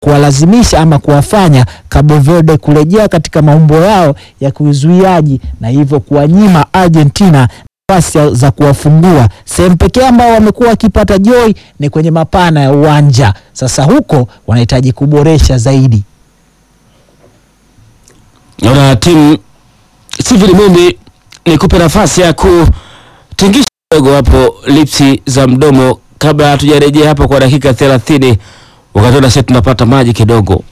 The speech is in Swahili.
kuwalazimisha ama kuwafanya Cabo Verde kurejea katika maumbo yao ya kiuzuiaji na hivyo kuwanyima Argentina nafasi za kuwafungua. Sehemu pekee ambao wamekuwa wakipata joy ni kwenye mapana ya uwanja. Sasa huko wanahitaji kuboresha zaidi. Naona timu Steven Mumbi, nikupe nafasi ya kutingisha kidogo hapo lipsi za mdomo kabla hatujarejea hapa kwa dakika thelathini wakati sisi tunapata maji kidogo.